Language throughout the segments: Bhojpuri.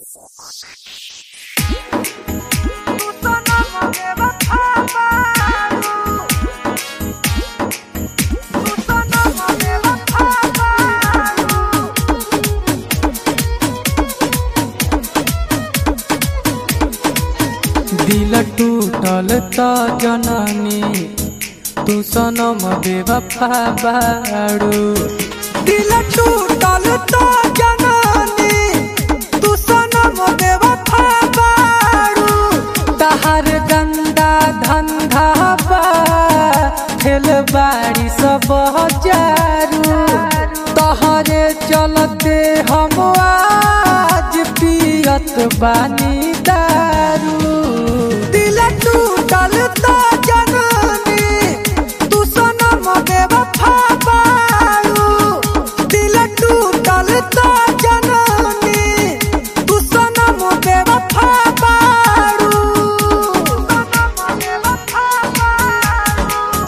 दिल टूटल त जननी तू सनम बेवफा बाड़ू दिल टूटल त जननी तू सनम बेवफा बाड़ू तहार गंदा धंधा बा खेल बाड़ी सब जारू तहरे चलते हम आज पियत बानी दारू दिल टूटल त जननी तू सनम बेवफा बाड़ू दिल टूटल त जननी तू सनम बेवफा बाड़ू सनम बेवफा बाड़ू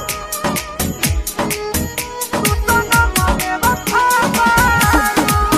तू सनम बेवफा बाड़ू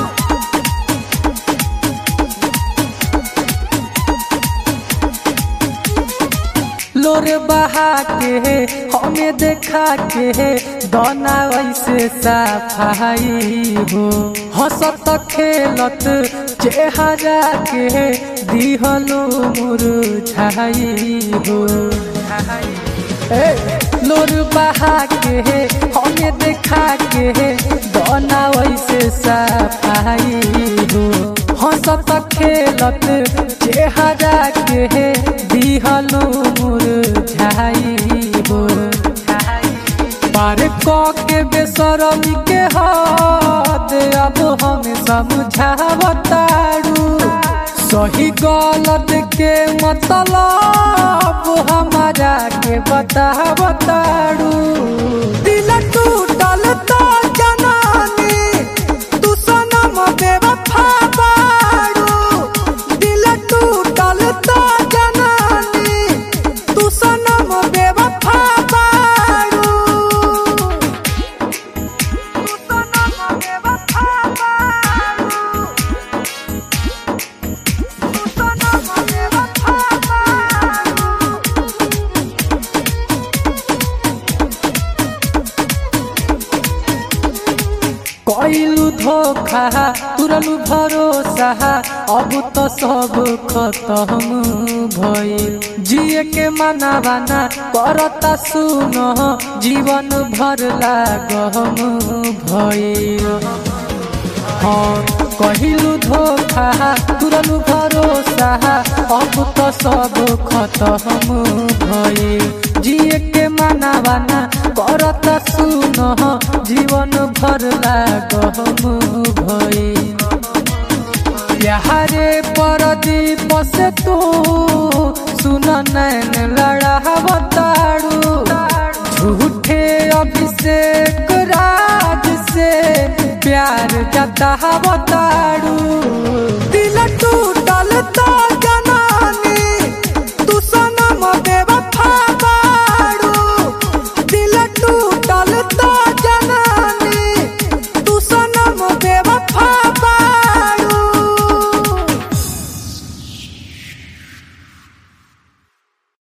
लोर बहा के हमें देखा के दोना वैसे सफाई हो हंसत खेलत चेहरा के दिहलो मुरझाई हो ए, लोर बहा के हमें देखा के दोना वैसे सफाई हो हंसत खेलत चेहरा के दिहलो मुरझाई हो पार क के बेसरमी के हद अब हमें समझावतारू सही गलत के मतलब हमारा के बतावतारू दिल टूटल त जननी तू सनम बेवफा बाड़ू दिल टूटल त जननी तू सनम बेवफा बाड़ू तू सनम बेवफा बाड़ू तू सनम बेवफा बाड़ू कइलू धोखा तुरलू भरोसा अब तो सब खत्म भइल जिए के माना बाना करता सुन जीवन भर लागम भइल हाँ कहिलू धोखा तुरलू भरोसा अब तो सब खत्म भइल जिए के माना बाना करत सुन जीवन भर लागम भइल प्यारे परदीप से तू सुन नैन लड़ावतारू झूठे अभिषेक राज से प्यार जतावत